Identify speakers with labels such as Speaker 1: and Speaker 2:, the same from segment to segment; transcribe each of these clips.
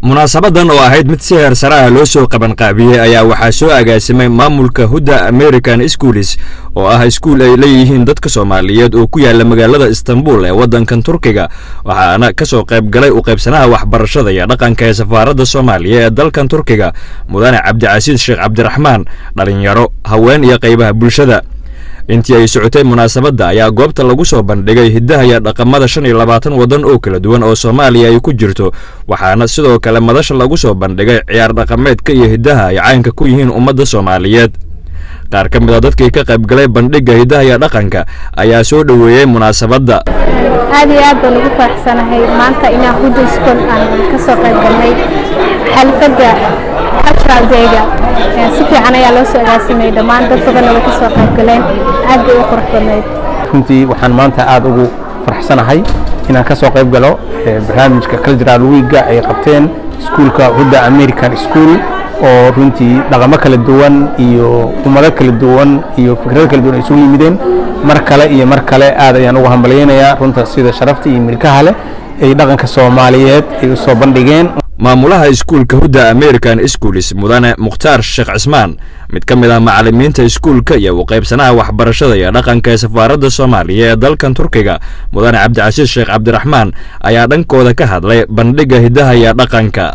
Speaker 1: munaasabadan oo ahayd mid si heer sare ah loo soo qabanqaabiyey ayaa waxaa soo agaasimay maamulka hudda american schoolis oo ah iskuul ay leeyihiin dadka soomaaliyeed oo ku yaala magaalada istanbul ee waddankan turkiga waxaana ka soo qayb galay u qaybsanaha waxbarashada iyo dhaqanka ee safaaradda soomaaliya ee dalkan turkiga mudane cabdicasiis sheekh cabdiraxmaan dhalinyaro haween iyo qaybaha bulshada intii ay socotay munaasabadda ayaa goobta lagu soo bandhigay hiddaha iyo dhaqamada shan iyo labaatan waddan oo kala duwan oo soomaaliya ay ku jirto waxaana sidoo kale madasha lagu soo bandhigay ciyaar dhaqameedka iyo hiddaha ay caynka ku yihiin ummadda soomaaliyeed qaar ka mid a dadkii ka qayb galay bandhigga hiddaha iyo dhaqanka ayaa soo dhoweeyey munaasabadda
Speaker 2: aad iyo aad baan ugu faraxsanahay maanta inaan hudda school aan ka soo qayb galnay xalfadda cultural dayga si fiican ayaa loo soo agaasimay dhammaan dad badanna way ka soo qayb galeen aad bay u qurux badnayd
Speaker 3: runtii waxaan maanta aad ugu faraxsanahay inaan ka soo qayb galo barnaamijka cultural weega ay qabteen iskuulka hudda american school oo runtii dhaqamo kala duwan iyo ummado kala duwan iyo fikrado kala duwan ay isugu yimideen mar kale iyo mar kale aad ayaan ugu hambalyaynayaa runta sida sharafta iyo milkaha leh ay dhaqanka soomaaliyeed ay u soo bandhigeen
Speaker 1: maamulaha iskuulka hudda american schoolis mudane mukhtaar sheekh cismaan mid ka mid ah macallimiinta iskuulka iyo u qaybsanaha waxbarashada iyo dhaqanka ee safaaradda soomaaliya ee dalkan turkiga mudane cabdicasiis sheekh cabdiraxmaan ayaa dhankooda ka hadlay bandhigga hiddaha iyo dhaqanka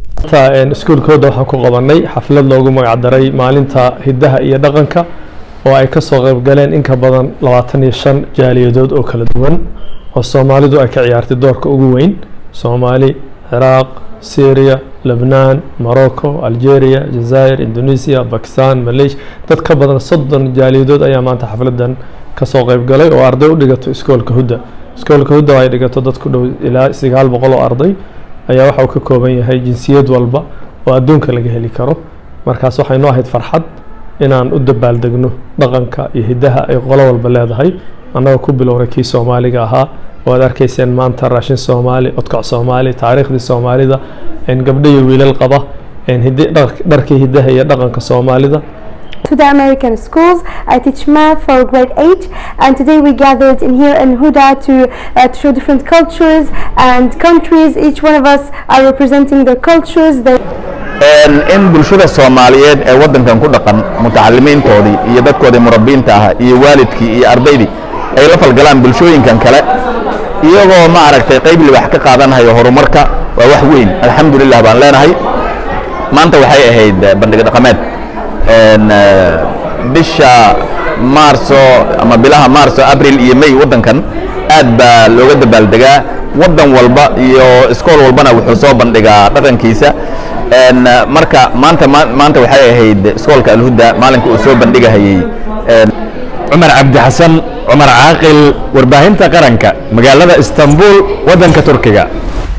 Speaker 4: iskuulkooda waxaan ku qabanay xaflad loogu magacdaray maalinta hiddaha iyo dhaqanka oo ay ka soo qayb galeen in ka badan labaatan iyo shan jaaliyadood oo kala duwan oo soomaalidu ay ka ciyaartay doorka ugu weyn soomaali ciraaq syria lebnaan morocco algeria jazair indonesia bakistan malaysia dad ka badan soddon jaaliyadood ayaa maanta xafladan kasoo qayb galay oo arday u dhigato iskoolka hudda iskoolka hudda ay dhigato dad ku dhow ilaa sagaal boqol oo arday ayaa waxa uu ka kooban yahay jinsiyad walba oo adduunka laga heli karo markaas waxay noo ahayd farxad inaan u dabaaldegno dhaqanka iyo hiddaha ay qolo walba leedahay annagoo ku bilowray kii soomaaliga ahaa oo aad arkayseen maanta raashin soomaali odkac soomaali taariikhdii soomaalida gabdho iyo wiilal qaba dharkii hiddaha iyo dhaqanka soomaalida
Speaker 5: to the American schools. I teach math for grade 8 and today we gathered in here in Huda to, uh, to show different cultures and countries. Each one of us are representing their cultures. Their
Speaker 6: in bulshada soomaaliyeed ee waddankan ku dhaqan mutacalimiintoodii iyo dadkoodii murabbiinta ah iyo waalidkii iyo ardaydii ay la falgalaan bulshooyinkan kale iyagoo ma aragtay qayb libax ka qaadanhayo horumarka waa wax weyn alxamdulilah baan leenahay maanta waxay ahayd bandhig dhaqameed bisha maarso ama bilaha maarso abril iyo may waddankan aad baa looga dabaaldegaa waddan walba iyo iskool walbana wuxuu soo bandhigaa dhaqankiisa marka maanta maanta waxay ahayd iskoolka alhudda maalinka uu soo bandhigahayey
Speaker 1: cumar cabdi xasan cumar caaqil warbaahinta qaranka magaalada istanbul waddanka turkiga